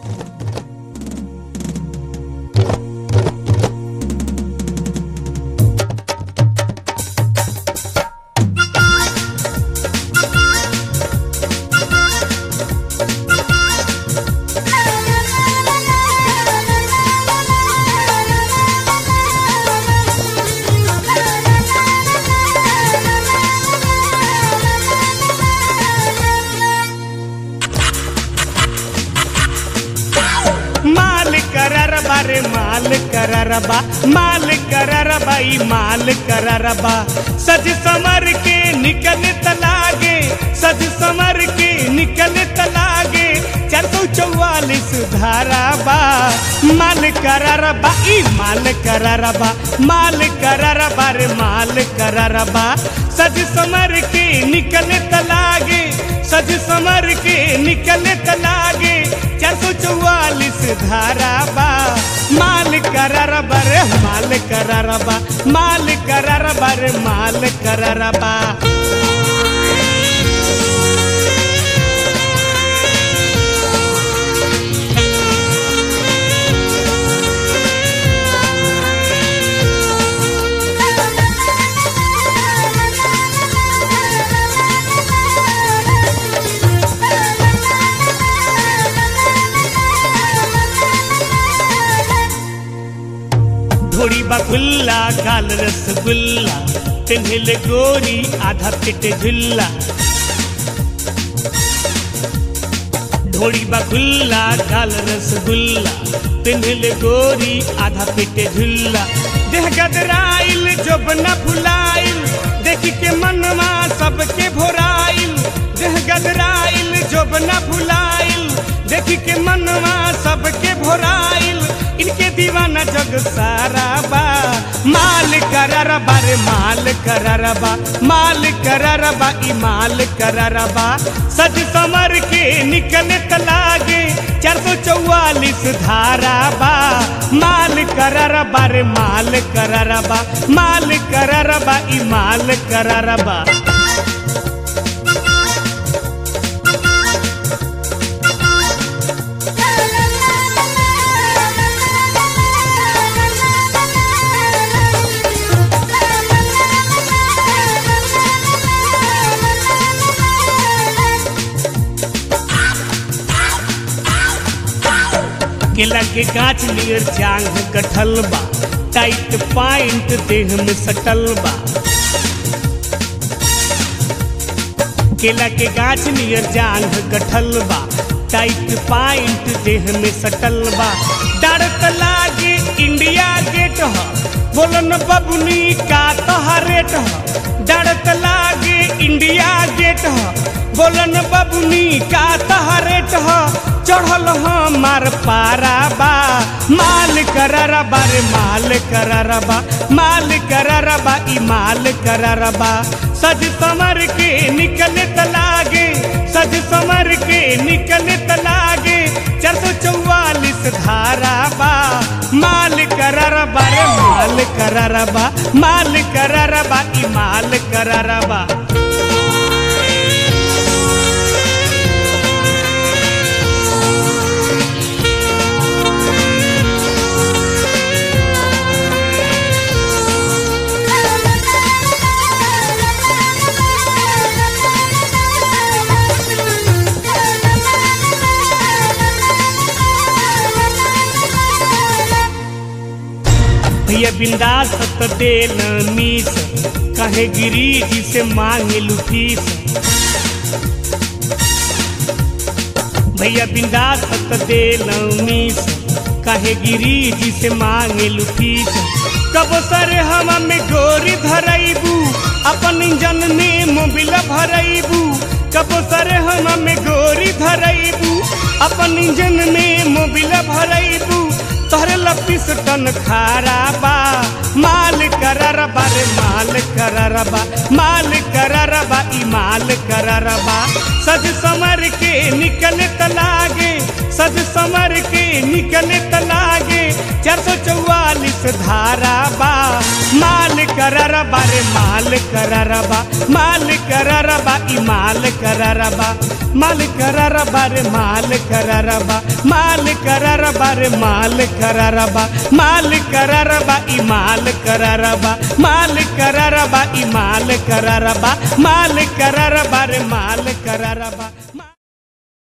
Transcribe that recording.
माल कररबा रे माल कररबा माल कररबा ई माल कररबा सज समर के निकल तलागे सज समर के निकल तलागे चार सौ चौवालीस धाराबा माल कररबा ई माल कररबा माल कररबा रे माल कररबा सज समर के निकल तलागे सज समर के निकल तलागे चार सौ चौवालीस धाराबा माल कररबा रे माल कररबा माल कररबा रे माल कररबा ढोड़ी बकुल्ला गाल रसगुल्ला पिन्हल गोरी आधा पेट झुल्ला ढोड़ी बकुल्ला गाल रसगुल्ला पिन्हल गोरी आधा पेट झुल्ला देह गदराइल जब न भुलाइल देखी के मनवा सबके भोराइल देह गदराइल जब न भुलाइल देखी के मनवा सबके भोराइल इनके दीवाना जग सारा बा माल कररबा रे माल कररबा माल कररबा ई माल कररबा सज समर के निकले तलागे चार सौ चौवालीस धाराबा माल कररबा रे माल कररबा माल कररबा ई माल कररबा केला के गाछ नियर जांग कटल बा टाइट पाइंट देह में सटल बा केला के गाछ नियर जांग कटल बा टाइट पाइंट देह में सटल बा डरत लागे इंडिया गेट ह बोलन बबुनी का तोहरेट ह डरत लागे इंडिया गेट ह बोलन बबुनी का तोहरेट ह चढ़ल हमार पाराबा माल कररबा रे माल कररबा माल कररबा ई माल कररबा सज समर के निकले तलागे सज समर के निकले तलागे चार सौ चौवालीस धाराबा माल कररबा रे माल कररबा माल कररबा ई माल कररबा भैया बिंदास त देल मीस कहे गिरी जी से मांगे लुफीस भैया बिंदास त देल मीस कहे गिरी जी से मांगे लुफीस कब सर हम में गोरी धरैबू अपन इंजन में मोबिल भरैबू कब सर हम में गोरी धरैबू अपन इंजन में मोबिल भरैबू तोहरे लपीस टन खाराबा माल कररबा रे माल कररबा माल कररबा ई माल कररबा सज समर के निकले तलागे सज समर के निकले तलागे चार सौ चौवालीस धारा बा माल करारा बारे माल करारा बा माल करारा बा ई माल करारा बा माल करारा बारे माल करारा बा माल करारा बारे माल करारा बा माल करारा बा ई माल करारा बा माल करारा बा ई माल करारा बा माल करारा बारे माल करारा बा